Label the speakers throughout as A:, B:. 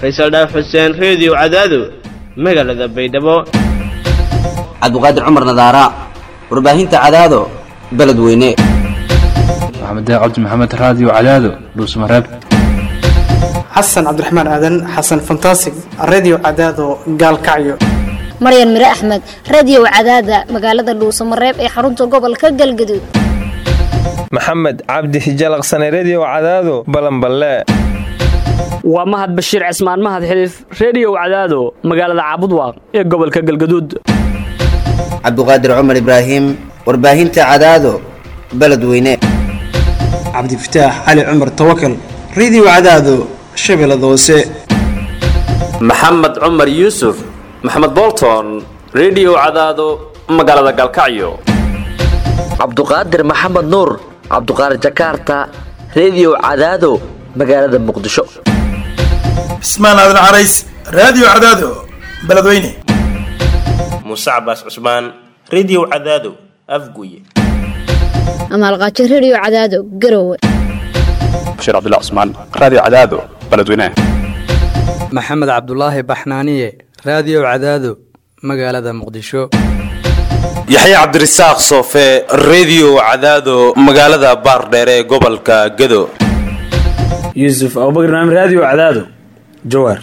A: faysal dhaaf xuseen reediyo cadaado magaalada baydhabo
B: cabdiqaadir cumar nadaara warbaahinta cadaado beledweyne
C: maxamed cabdi maxamed raadiyo cadaado dhuusmareeb
D: xasan cabdiraxmaan aadan xasan fantasig redio cadaado gaalkacyo
E: maryan mire axmed radio cadaada magaalada dhuusamareeb ee xarunta gobolka galgaduud
F: maxamed cabdi hijalaqsane redio cadaado balanballe
G: waa mahad bashiir cismaan mahad xiliif reediyow cadaado magaalada caabudwaaq ee gobolka galgaduud
B: cabdiqaadir cumar ibraahim warbaahinta cadaado beledweyne
D: cabdifataax cali cumar tawakal redio cadaado shabeellada hoose
H: maxamed cumar yuusuf maxamed bolton redio cadaado magaalada galkacyo
I: cabduqaadir maxamed nuur cabduqaadir jakaarta redio cadaado magaalada muqdisho
J: cismaan aadan carays raadiyo cadaado beledweyne
K: muuse cabaas cusmaan redio cadaado afguye
E: amaalqaajo redio cadaado garowe
L: bashiir cabdilla cusmaan raadiyo cadaado beledweyne
M: maxamed cabdulaahi baxnaaniye raadiyo cadaado magaalada muqdisho
N: yaxya cabdirasaaq soofe redio cadaado magaalada baardheere ee gobolka gado
O: yuusuf abubakr naam raadiyo cadaado jawaar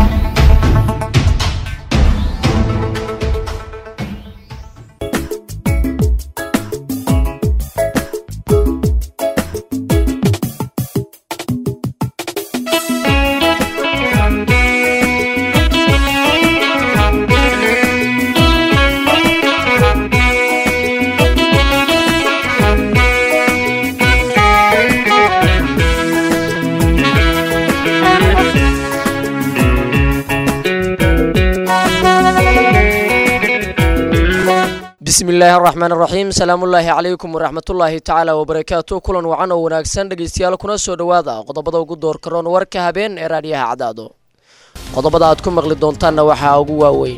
P: bismillaahi araxmaan araxiim salaamullaahi calaykum waraxmatullaahi tacaala wabarakaatu kulan wacan oo wanaagsan dhegeystayaal kuna soo dhowaada qodobada ugu doorka roon warka habeen ee raadhiyaha cadaado qodobada aad ku maqli doontaanna waxaa ugu waaweyn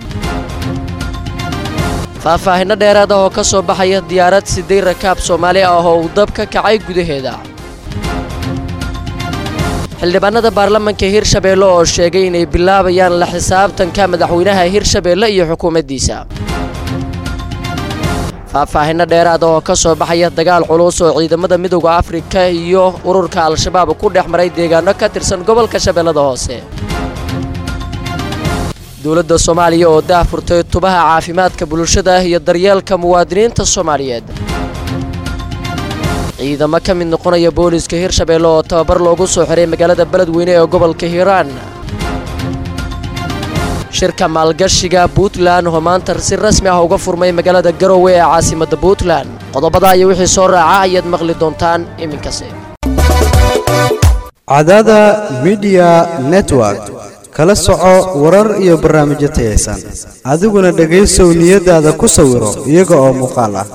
P: faahfaahinno dheeraad ah oo ka soo baxaya diyaarad siday rakaab soomaali ah oo uu dab ka kacay gudaheeda xildhibaanada baarlamanka hirshabeelle oo sheegay inay bilaabayaan la xisaabtanka madaxweynaha hirshabeelle iyo xukuumaddiisa faahfaahinno dheeraada oo ka soo baxaya dagaal culus oo ciidamada midowda afrika iyo ururka al-shabaab ku dhex maray deegaano ka tirsan gobolka shabeellada hoose dowladda soomaaliya oo daahfurtay tubaha caafimaadka bulshada iyo daryeelka muwaadiniinta soomaaliyeed ciidamo ka mid noqonaya booliiska hirshabeelle oo tababar loogu soo xiray magaalada beledweyne ee gobolka hiiraan shirka maalgashiga puntland oo maanta si rasmi ah uga furmay magaalada garowe ee caasimadda puntland qodobada iyo wixii soo raaca ayaad maqli doontaan iminkase
Q: cadaada midiya network kala soco warar iyo barnaamijyo tayaysan adiguna dhegaysow niyadaada ku sawiro iyaga oo muuqaal ah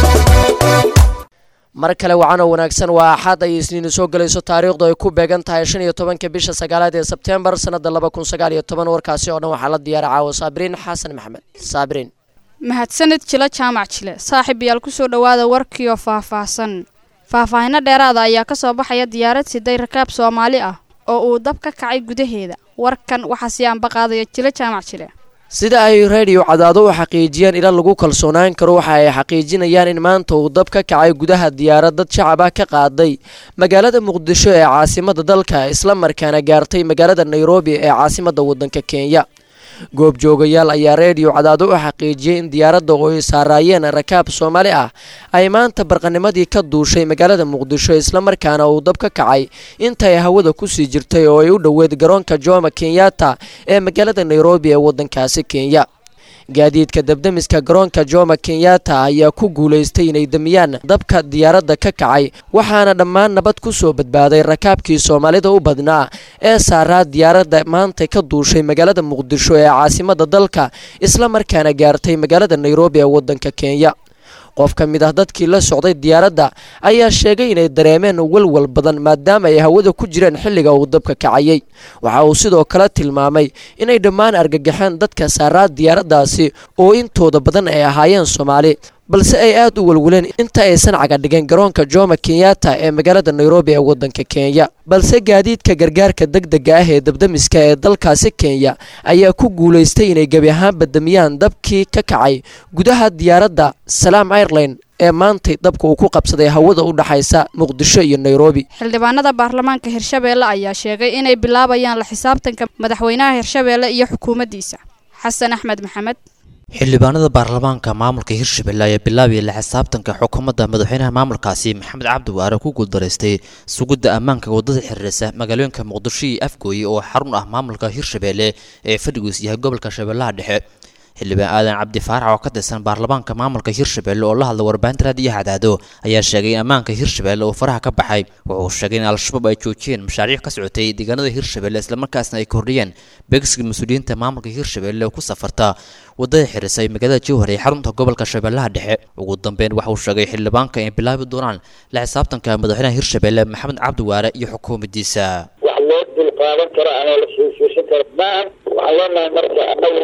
P: mar kale wacanoo wanaagsan waa axad ay isniinu soo gelayso taariikhdu ay ku beegan tahay shan iyo tobanka bisha sagaalaad ee sebteembar sannada laba kun sagaal iyo toban warkaasi oo dhan waxaa la diyaara caawo saabiriin xasan maxamed saabiriin
R: mahadsanid jilo jaamac jile saaxiib yaal kusoo dhowaada warkiioo faahfaahsan faahfaahinno dheeraada ayaa ka soo baxaya diyaarad siday rakaab soomaali ah oo uu dab ka kacay gudaheeda warkan waxaa sii ambaqaadaya jilo jaamac jile
P: sida ay reediyo cadaado u xaqiijiyeen ila lagu kalsoonaan karo waxa ay xaqiijinayaan in maanta uu dab ka kacay gudaha diyaarad dad shacab ah ka qaaday magaalada muqdisho ee caasimada dalka isla markaana gaartay magaalada nairobi ee caasimada wadanka kenya goobjoogayaal ayaa reediyo cadaado u xaqiijiyey in diyaaradda oo ay saaraayeen rakaab soomaali ah ay maanta barqanimadii ka duushay magaalada muqdisho islamarkaana uu dab ka kacay intaay hawada kusii jirtay oo ay u dhoweed garoonka jomo kenyatta ee magaalada nairobi ee wadankaasi kenya gaadiidka dabdamiska garoonka jomo kenyatta ayaa ku guulaystay inay damiyaan dabka diyaaradda ka kacay waxaana dhammaan nabad ku soo badbaaday rakaabkii soomaalida u badnaa ee saaraa diyaaradda maanta ka duushay magaalada muqdisho ee caasimada dalka isla markaana gaartay magaalada nairobi ee wadanka kenya qof ka mid ah dadkii la socday diyaaradda ayaa sheegay inay dareemeen walwal badan maadaama ay hawada ku jireen xilliga uu dabka kacayay waxa uu sidoo kale tilmaamay inay dhammaan argagaxeen dadka saaraa diyaaraddaasi oo intooda badan ay ahaayeen soomaali balse ay aad u welweleen inta aysan cagadhigeen garoonka jomo kenyatta ee magaalada nairobi ee waddanka kenya balse gaadiidka gargaarka degdega ah ee dabdamiska ee dalkaasi kenya ayaa ku guulaystay inay gebi ahaanba damiyaan dabkii ka kacay gudaha diyaaradda salaam airline ee maantay dabka uu ku qabsaday hawada u dhaxaysa muqdisho iyo nairobi
R: xildhibaanada baarlamaanka hirshabeelle ayaa sheegay inay bilaabayaan la xisaabtanka madaxweynaha hirshabeelle iyo xukuumaddiisa xasan axmed maxamed
S: xildhibaanada baarlamaanka maamulka hirshabelle ayaa bilaabaya la xisaabtanka xukuumadda madaxweynaha maamulkaasi maxamed cabdi waare ku guuldaraystay sugidda ammaanka waddada xiriirisa magaalooyinka muqdisho iyo afgooye oo xarun ah maamulka hirshabelle ee fadhigiis yahay gobolka shabeellaha dhexe xildhibaan aadan cabdi faarax oo ka tirsan baarlamaanka maamulka hirshabelle oo la hadla warbaahinta raadiyo cadaado ayaa sheegay in ammaanka hirshabelle uu faraha ka baxay wuxuu sheegay in al-shabaab ay joojiyeen mashaariic ka socotay deegaanada hirshabelle islamarkaasna ay kordhiyeen beegsiga mas-uuliyiinta maamulka hirshabelle oo ku safarta wadada xirisay magaalada jowhar ee xarunta gobolka shabeellaha dhexe ugu dambeyn waxa uu sheegay xildhibaanka inay bilaabi doonaan la xisaabtanka madaxweynaha hirshabelle maxamed cabdi waare iyo xukuumaddiisa
T: wax loo dulqaadan karo ama la fiirfiirsan karo maahan waxaan leenahay marka anagu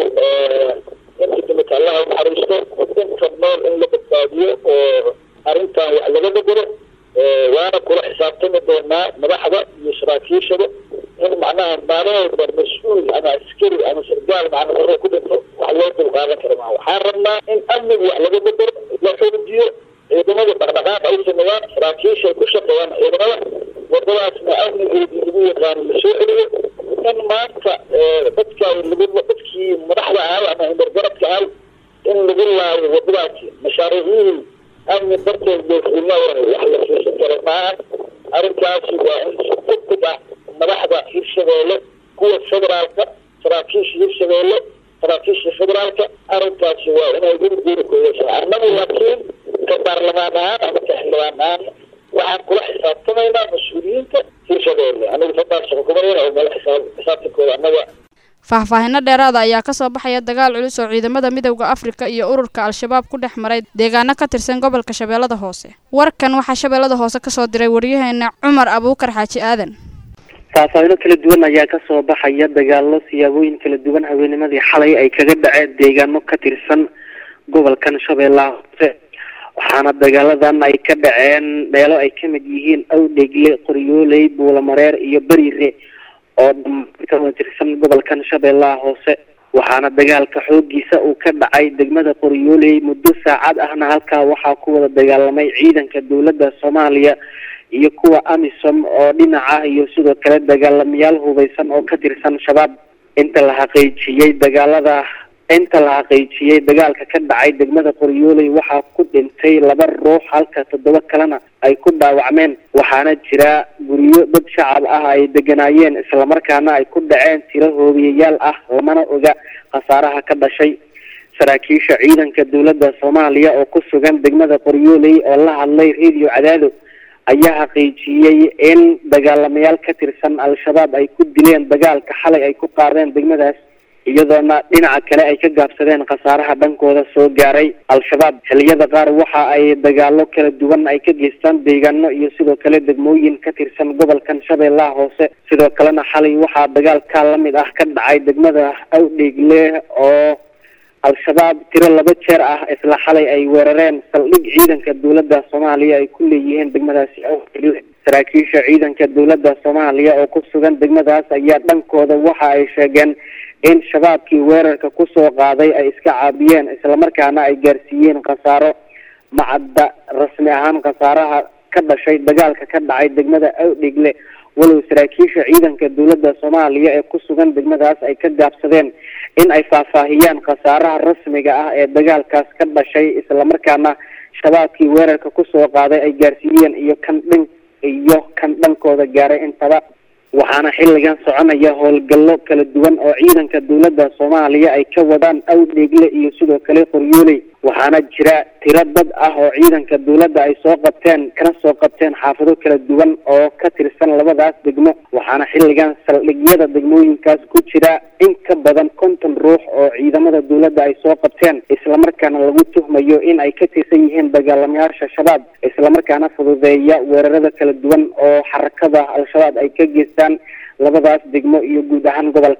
T: inta dimika allaha unaxariisto inta nool in la badbaadiyo oo arrintan wax laga bedelo waana kula xisaabtami doonaa madaxda iyo saraakiishada in macnaha maalin walba mas-uul ama askari ama sargaal macna marro ku dhinto wax loo dulqaadan karo maa waxaan rabnaa in amniga wax laga bedelo la xoojiyo ciidamada dhaqdhaqaaq ay sameeyaan saraakiisha ay ku shaqeeyaan ciidamada wadadaasna amnigeedii lagu yaqaano lasoo celiyo in maanta dadka lagu dadkii madaxda ahay ama himargaradka ahay in lagu laayo wadadaasi mashaariicihii amni darteed doofuulna wax la fiirsan karo maaha arrintaasi waa in si degdeg ah madaxda hirshabeelle kuwa federaalka saraakiisha hirshabeelle saraakiisha federaalka arrintaasi waa inay guriguri ku yeeshaan annagu laakiin ka baarlamaan ahaan ama ka xildhibaan ahaan waxaan kula xisaabtamaynaa mas-uuliyiinta hirshabeelle anigu fadaal shaqo kumayana oo mala xisaab xisaabtankooda annaga
R: faahfaahinno dheeraada ayaa ka soo baxaya dagaal culus oo ciidamada midowda afrika iyo ururka al-shabaab ku dhex maray deegaano ka tirsan gobolka shabeellada hoose warkan waxaa shabeellada hoose kasoo diray waryaheena cumar abuukar xaaji aadan
U: faahfaahino kala duwan ayaa kasoo baxaya dagaalo siyaabooyin kala duwan haweennimadii xalay ay kaga dhaceen deegaano ka tirsan gobolkan shabeellaha hoose waxaana dagaaladan ay ka dhaceen meelo ay kamid yihiin awdhegle qoryooley buulamareer iyo beriire oo ka wada tirsan gobolkan shabeellaha hoose waxaana dagaalka xoogiisa uu ka dhacay degmada qoryooley muddo saacad ahna halkaa waxaa ku wada dagaalamay ciidanka dowladda soomaaliya iyo kuwa amisom oo dhinaca iyo sidoo kale dagaalamayaal hubeysan oo ka tirsan shabaab inta la xaqiijiyey dagaalada inta la xaqiijiyey dagaalka ka dhacay degmada qoryooley waxaa ku dhintay laba ruux halka toddoba kalena ay ku dhaawacmeen waxaana jira guryo dad shacab ah ay deganaayeen islamarkaana ay ku dhaceen tiro hoobiyayaal ah lamana oga khasaaraha ka dhashay saraakiisha ciidanka dowladda soomaaliya oo ku sugan degmada qoryooley oo la hadlay radio cadaado ayaa xaqiijiyey in dagaalamayaal ka tirsan al-shabaab ay ku dileen dagaalka xalay ay ku qaadeen degmadaas iyadoona dhinaca kale ay ka gaabsadeen khasaaraha dhankooda soo gaaray al-shabaab xilliyada qaar waxa ay dagaalo kala duwan ay ka geystaan deegaano iyo sidoo kale degmooyin ka tirsan gobolkan shabeellaha hoose sidoo kalena xalay waxaa dagaalka la mid ah ka dhacay degmada awdheegle oo al-shabaab tiro laba jeer ah isla xalay ay weerareen saldhig ciidanka dowladda soomaaliya ay ku leeyihiin degmadaasi awdheegle saraakiisha ciidanka dowladda soomaaliya oo ku sugan degmadaas ayaa dhankooda waxa ay sheegeen in shabaabkii weerarka kusoo qaaday ay iska caabiyeen islamarkaana ay gaarsiiyeen khasaaro macadda rasmi ahaan khasaaraha ka dhashay dagaalka ka dhacay degmada awdhegle walow saraakiisha ciidanka dowladda soomaaliya ee ku sugan degmadaas ay ka gaabsadeen in ay faahfaahiyaan khasaaraha rasmiga ah ee dagaalkaas ka dhashay islamarkaana shabaabkii weerarka kusoo qaaday ay gaarsiiyeen iyo kan dhin iyo kan dhankooda gaaray intaba waxaana xilligan soconaya howlgallo kala duwan oo ciidanka dowladda soomaaliya ay ka wadaan awdheegle iyo sidoo kale qoryooley waxaana jira tiro dad ah oo ciidanka dowladda ay soo qabteen kana soo qabteen xaafado kala duwan oo ka tirsan labadaas degmo waxaana xilligan saldhigyada degmooyinkaas ku jira in ka badan konton ruux oo ciidamada dowladda ay soo qabteen islamarkaana lagu tuhmayo in ay ka tirsan yihiin dagaalamayaasha shabaab islamarkaana fududeeya weerarada kala duwan oo xarakada al-shabaab ay ka geystaan labadaas degmo iyo guud ahaan gobolka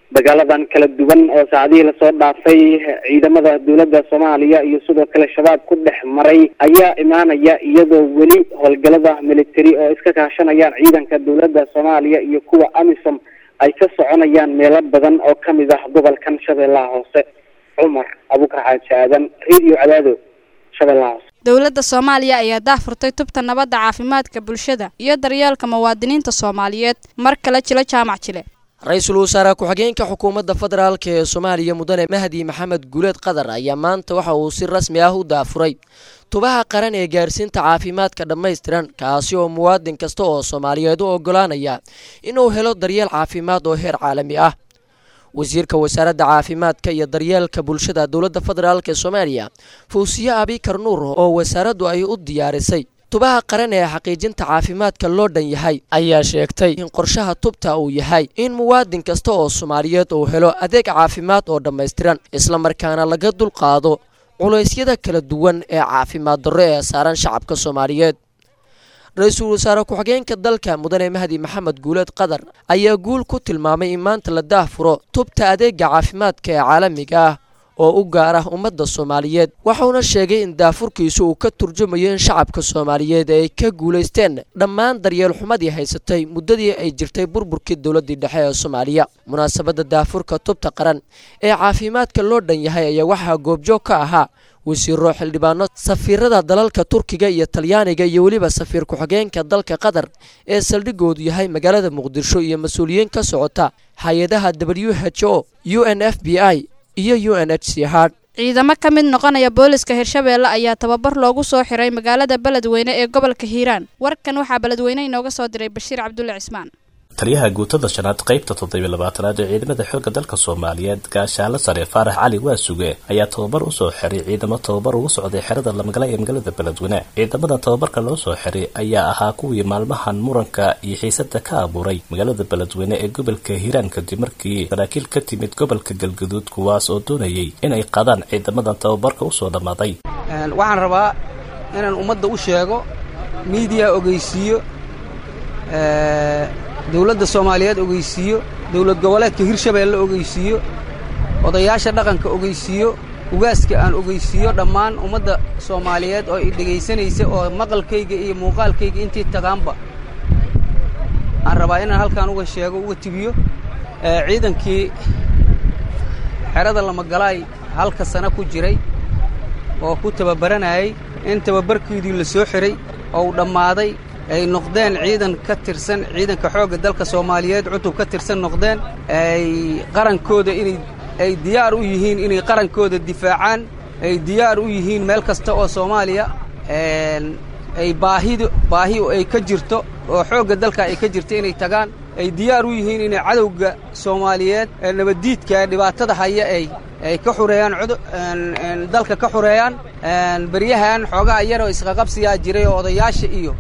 U: dagaaladan kala duwan oo saacadihii lasoo dhaafay ciidamada dowladda soomaaliya iyo sidoo kale shabaab ku dhex maray ayaa imaanaya iyadoo weli howlgalada military oo iska kaashanayaan ciidanka dowladda soomaaliya iyo kuwa amisom ay ka soconayaan meelo badan oo kamid ah gobolkan shabeellaha hoose cumar abukar xaaji aadan radio cadaado shabeellaha hoose
R: dowladda soomaaliya ayaa daahfurtay tubta nabadda caafimaadka bulshada iyo daryeelka muwaadiniinta soomaaliyeed mar kale jilo jaamac jile
P: ra-iisul wasaare ku-xigeenka xukuumadda federaalk ee soomaaliya mudane mahdi maxamed guuleed qadar ayaa maanta waxa uu si rasmi ah u daafuray tubaha qaran ee gaarsiinta caafimaadka dhammaystiran kaasi oo muwaadin kasta oo soomaaliyeed u ogolaanaya inuu helo daryeel caafimaad oo heer caalami ah wasiirka wasaaradda caafimaadka iyo daryeelka bulshada dowladda federaalk ee soomaaliya fawsiye abikar nuur oo wasaaraddu ay u diyaarisay tubaha qaran ee xaqiijinta caafimaadka loo dhan yahay ayaa sheegtay in qorshaha tubta uu yahay in muwaadin kasta oo soomaaliyeed uu helo adeeg caafimaad oo dhammaystiran islamarkaana laga dulqaado culaysyada kala duwan ee caafimaad darro ee saaran shacabka soomaaliyeed ra-iisul wasaare ku-xigeenka dalka mudane mahdi maxamed guuleed qadar ayaa guul ku tilmaamay in maanta la daahfuro tubta adeega caafimaadka ee caalamiga ah oo u gaar ah ummadda soomaaliyeed waxauna sheegay in daafurkiisu uu ka turjumayo in shacabka soomaaliyeed ay ka guulaysteen dhammaan daryeel xumadii haysatay muddadii ay jirtay burburkii dowladdii dhexe ee soomaaliya munaasabadda daafurka tubta qaran ee caafimaadka loo dhan yahay ayaa waxaa goobjoog ka ahaa wasiiro xildhibaano safiirada dalalka turkiga iyo talyaaniga iyo weliba safiir ku-xigeenka dalka qatar ee saldhigoodu yahay magaalada muqdisho iyo mas-uuliyiin ka socota hay-adaha w h o u n f b i iyo u n h c hard
R: ciidamo ka mid noqonaya booliska hirshabeelle ayaa tababar loogu soo xiray magaalada beledweyne ee gobolka hiiraan warkan waxaa beledweyne inooga soo diray bashiir cabdulle cismaan
A: taliyaha guutada shanaad qaybta toddobiyo labaatanaad ee ciidamada xoogga dalka soomaaliyeed gaashaalo sare faarax cali waasuge ayaa tababar usoo xiray ciidamo tababar ugu socday xerada lamagala ee magaalada beledweyne ciidamada tababarka loo soo xiray ayaa ahaa kuwii maalmahan muranka iyo xiisada ka abuuray magaalada beledweyne ee gobolka hiiraan kadib markii saraakiil ka timid gobolka galgaduud kuwaas oo doonayay inay qaadaan ciidamadan tababarka usoo dhammaaday
V: waxaan rabaa inaan ummadda u sheego miidiya ogeysiiyo dowladda soomaaliyeed ogeysiiyo dowlad goboleedka hirshabeelle ogeysiiyo odayaasha dhaqanka ogeysiiyo ugaaska aan ogeysiiyo dhammaan ummadda soomaaliyeed oo i dhegaysanaysa oo maqalkayga iyo muuqaalkayga intii taqaanba aan rabaa inaan halkaan uga sheego uga tibiyo ciidankii xerada lamagalaay halka sano ku jiray oo ku tababaranayay in tababarkoodii la soo xiray oo uu dhammaaday ay noqdeen ciidan ka tirsan ciidanka xoogga dalka soomaaliyeed cutub ka tirsan noqdeen ay qarankooda inay ay diyaar u yihiin inay qarankooda difaacaan ay diyaar u yihiin meel kasta oo soomaaliya ay baahidu baahi ay ka jirto oo xoogga dalka ay ka jirto inay tagaan ay diyaar u yihiin inay cadowga soomaaliyeed ee nabaddiidka dhibaatada haya ay ay ka xureeyaan dalka ka xureeyaan beryahan xoogaha yaroo isqaqabsiyaa jiray oo odayaasha iyo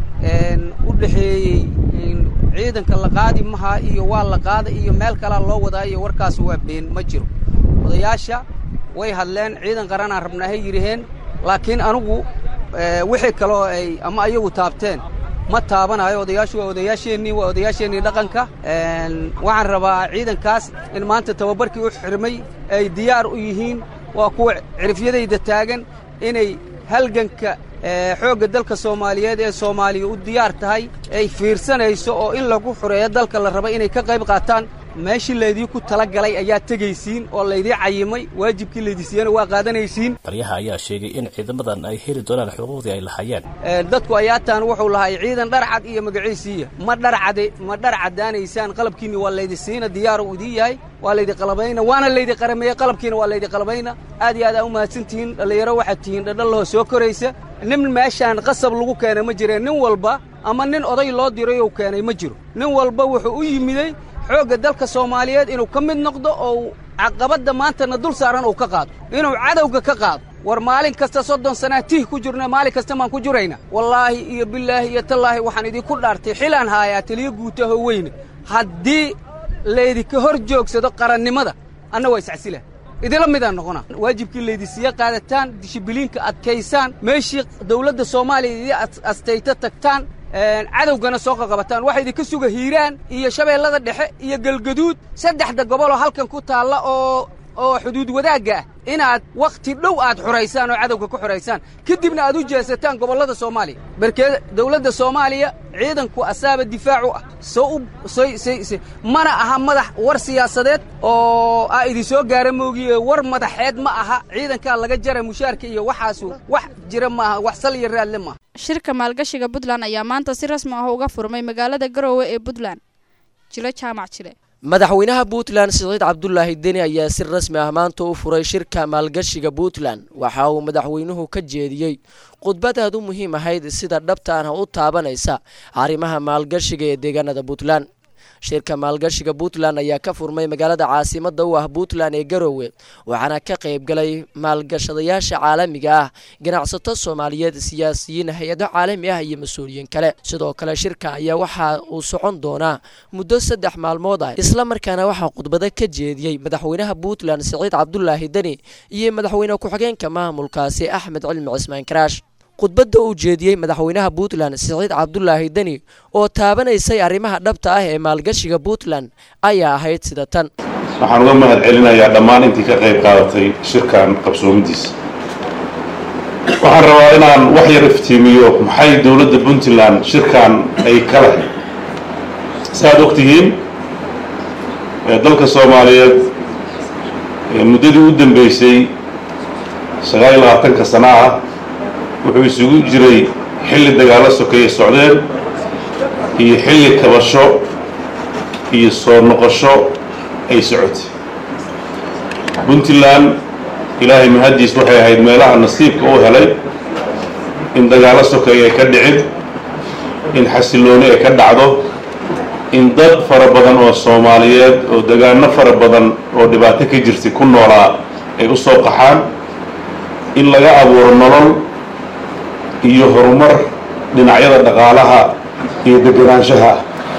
V: u dhexeeyey ciidanka la qaadi maha iyo waa la qaada iyo meel kalaa loo wadaa iyo warkaas waa been ma jiro odayaasha way hadleen ciidan qaranaan rabnaahay yidhaheen laakiin anugu wixii kaloo ay ama ayagu taabteen ma taabanayo odayaashu waa odayaasheennii waa odayaasheennii dhaqanka waxaan rabaa ciidankaas in maanta tababarkii u xirmay ay diyaar u yihiin waa kuwa cirifyadayda taagan inay halganka xoogga dalka soomaaliyeed ee soomaaliya u diyaar tahay ay fiirsanayso oo in lagu xureeyo dalka la raba inay ka qayb qaataan meeshii laydii ku tala galay ayaa tegaysiin oo laydii cayimay waajibkii laydii siiyana waa qaadanaysiin
A: taliyaha ayaa sheegay in ciidamadan ay heli doonaan xuquuqdii ay lahaayeen
V: dadku ayaataan wuxuu lahay ciidan dharcad iyo magaciisiiya ma dharcade ma dharcadaanaysaan qalabkiinni waa laydi siina diyaar uu idii yahay waa laydi qalabayna waana laydi qarameeye qalabkiina waa laydi qalabayna aad iyo aad aa u mahadsan tihiin dhallinyaro waxaad tihiin dhadhallahoo soo koraysa nin meeshaan qasab lagu keenay ma jireen nin walba ama nin oday loo dirayou keenay ma jiro nin walba wuxuu u yimiday xoogga dalka soomaaliyeed inuu ka mid noqdo oo caqabadda maantana dul saaran uu ka qaado inuu cadowga ka qaado war maalin kasta soddon sanaa tih ku jirna maalin kasta maan ku jirayna wallaahi iyo bilaahi iyo tallaahi waxaan idinku dhaartay xilaan haayaa taliyo guutaho weyne haddii laydinka hor joogsado qarannimada anna waa iscasila idila midaan noqona waajibkii laydisiiya qaadataan dishibiliinka adkaysaan meeshii dawladda soomaaliya idii astayta tagtaan cadowgana soo qaqabataan waxaa idinka suga hiiraan iyo shabeellada dhexe iyo galgaduud saddexda goboloo halkan ku taalla oo oo xuduud wadaagga ah inaad wakhti dhow aad xuraysaan oo cadowga ku xuraysaan kadibna aad u jeesataan gobollada soomaaliya barkeed dawladda soomaaliya ciidanku asaaba difaac u ah soo u soy mana aha madax war siyaasadeed oo aa idin soo gaara moogiye war madaxeed ma aha ciidankaa laga jara mushaarka iyo waxaasu wax jira ma aha wax sal iyo raadle maaha
R: shirka maalgashiga puntland ayaa maanta si rasmi ah uga furmay magaalada garoowe ee puntland jilo jaamac jile
P: madaxweynaha puntland siciid cabdulaahi deni ayaa si rasmi ah maanta u furay shirka maalgashiga puntland waxa uu madaxweynuhu ka jeediyey khudbad aad u muhiim ahayd sida dhabtaana u taabanaysa arrimaha maalgashiga ee deegaanada puntland shirka maalgashiga puntland ayaa ka furmay magaalada caasimada u ah puntland ee garoowe waxaana ka qayb galay maalgashadayaasha caalamiga ah ganacsato soomaaliyeed siyaasiyiin hay-ado caalami ah iyo mas-uuliyiin kale sidoo kale shirka ayaa waxa uu socon doonaa muddo saddex maalmood ah isla markaana waxaa khudbado ka jeediyey madaxweynaha puntland siciid cabdulaahi deni iyo madaxweyne ku-xigeenka maamulkaasi axmed cilmi cismaan karaash khudbadda uu jeediyey madaxweynaha puntland siciid cabdulaahi deni oo taabanaysay arrimaha dhabta ah ee maalgashiga puntland ayaa ahayd sida tan
C: waxaan uga mahad celinayaa dhammaan intii ka qayb qaadatay shirkan qabsoomidiisa waxaan rabaa inaan wax yar iftiimiyo maxay dowladda puntland shirkan ay ka lahayd saaad og tihiin dalka soomaaliyeed muddadii u dambeysay sagaal iyo labaatanka sana ah wuxuu isugu jiray xilli dagaallo sokeeye socdeen iyo xilli kabasho iyo soo noqosho ay socotay puntland ilaahay mahaddiis waxay ahayd meelaha nasiibka u helay in dagaallo sokeeye ay ka dhicin in xasillooni ay ka dhacdo in dad fara badan oo soomaaliyeed oo degaano fara badan oo dhibaato ka jirtay ku noolaa ay u soo qaxaan in laga abuuro nolol iyo horumar dhinacyada dhaqaalaha iyo deganaanshaha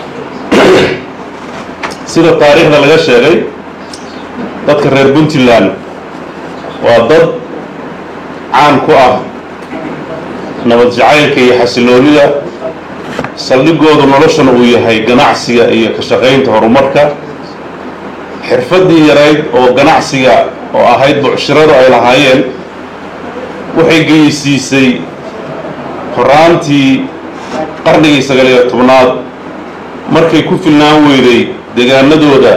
C: sida taariikhda laga sheegay dadka reer puntland waa dad caan ku ah nabad jacaylka iyo xasiloonida saldhigoodu noloshana uu yahay ganacsiga iyo ka shaqaynta horumarka xirfaddii yarayd oo ganacsiga oo ahayd bucshiradu ay lahaayeen waxay geysiisay horaantii qarnigii sagaaliyo tobnaad markay ku filnaan weyday degaanadooda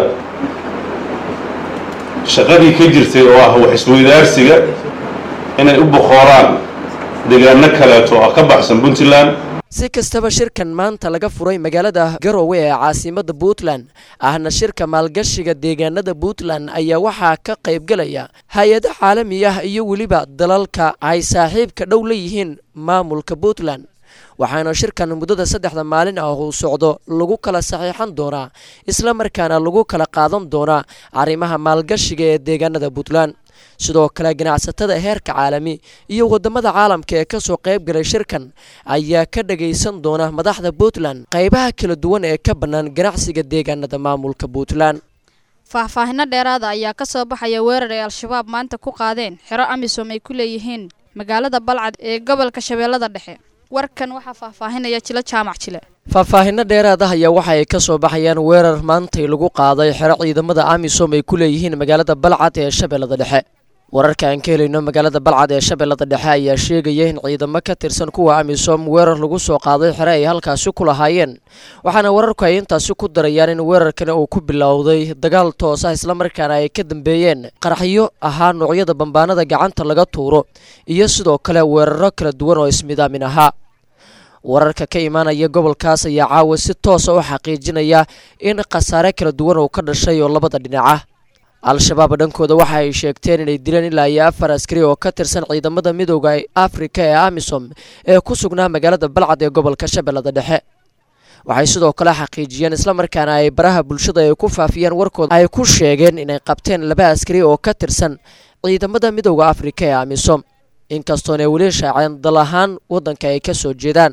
C: shaqadii ka jirtay oo ah wax isweydaarsiga inay u boqooraan degaano kaleeto oo ka baxsan puntland
P: si kastaba shirkan maanta laga furay magaalada garowe ee caasimada puntland ahna shirka maalgashiga deegaanada puntland ayaa waxaa ka qaybgalaya hay-ado caalami ah iyo weliba dalalka ay saaxiibka dhow la yihiin maamulka puntland waxaana shirkan muddada saddexda maalin ah uu socdo lagu kala saxiixan doonaa isla markaana lagu kala qaadan doonaa arrimaha maalgashiga ee deegaanada puntland sidoo kale ganacsatada heerka caalami iyo wadamada caalamka ee kasoo qayb galay shirkan ayaa ka dhagaysan doona madaxda puntland qaybaha kala duwan ee ka bannaan ganacsiga deegaanada maamulka puntland
R: faahfaahino dheeraada ayaa ka soo baxaya weerar ay al-shabaab maanta ku qaadeen xero amisom ay ku leeyihiin magaalada balcad ee gobolka shabeellada dhexe warkan waxaa faahfaahinaya jilo jaamac jile
P: faahfaahino dheeraad ah ayaa waxa ay ka soo baxayaan weerar maantay lagu qaaday xero ciidamada amisom ay ku leeyihiin magaalada balcad ee shabeellada dhexe wararka aan ka helayno magaalada balcad ee shabeellada dhexe ayaa sheegaya in ciidamo ka tirsan kuwa amisom weerar lagu soo qaaday xere ay halkaasi ku lahaayeen waxaana wararku ay intaasi ku darayaan in weerarkani uu ku bilowday dagaal toos ah islamarkaana ay ka dambeeyeen qaraxyo ahaa noocyada bambaanada gacanta laga tuuro iyo sidoo kale weeraro kala duwan oo ismidaamin ahaa wararka ka imaanaya gobolkaas ayaa caawa si toosa u xaqiijinaya in khasaare kala duwan uu ka dhashay oo labada dhinac ah al-shabaab dhankooda waxa ay sheegteen inay dileen ilaa iyo afar askari oo ka tirsan ciidamada midooda afrika ee amisom ee ku sugnaa magaalada balcad ee gobolka shabeellada dhexe waxay sidoo kale xaqiijiyeen islamarkaana ay baraha bulshada ay ku faafiyeen warkooda ay ku sheegeen inay qabteen laba askari oo ka tirsan ciidamada midooda afrika ee amisom inkastoona weli shaaceen dal ahaan waddanka ay ka soo jeedaan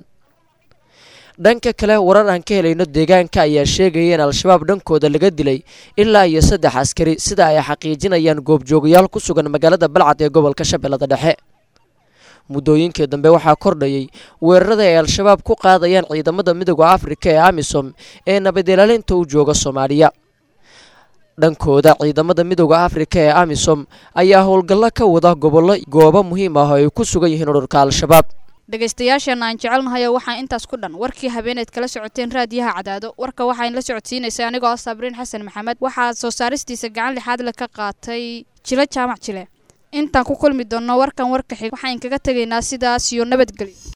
P: dhanka kale warar aan ka helayno deegaanka ayaa sheegaya in al-shabaab dhankooda laga dilay ilaa iyo saddex askari sida ay xaqiijinayaan goobjoogayaal ku sugan magaalada balcad ee gobolka shabeellada dhexe muddooyinkii dambe waxaa kordhayay weerarada ay al-shabaab ku qaadayaan ciidamada midooda afrika ee amisom ee nabadilaalinta u jooga soomaaliya dhankooda ciidamada midooda afrika ee amisom ayaa howlgallo ka wada gobollo goobo muhiim ah oo ay ku sugan yihiin ururka al-shabaab
R: dhegaystayaasheena aan jecelnahay oo waxaa intaas ku dhan warkii habeeneed kala socoteen raadiyaha cadaado warka waxaan la socodsiinaysay anigoo ah sabriin xasan maxamed waxaa soo saaristiisa gacan lixaad le ka qaatay jilo jaamac jile intaan ku kulmi doonno warkan warka xig waxaan kaga tegaynaa sidaas iyo nabadgelyo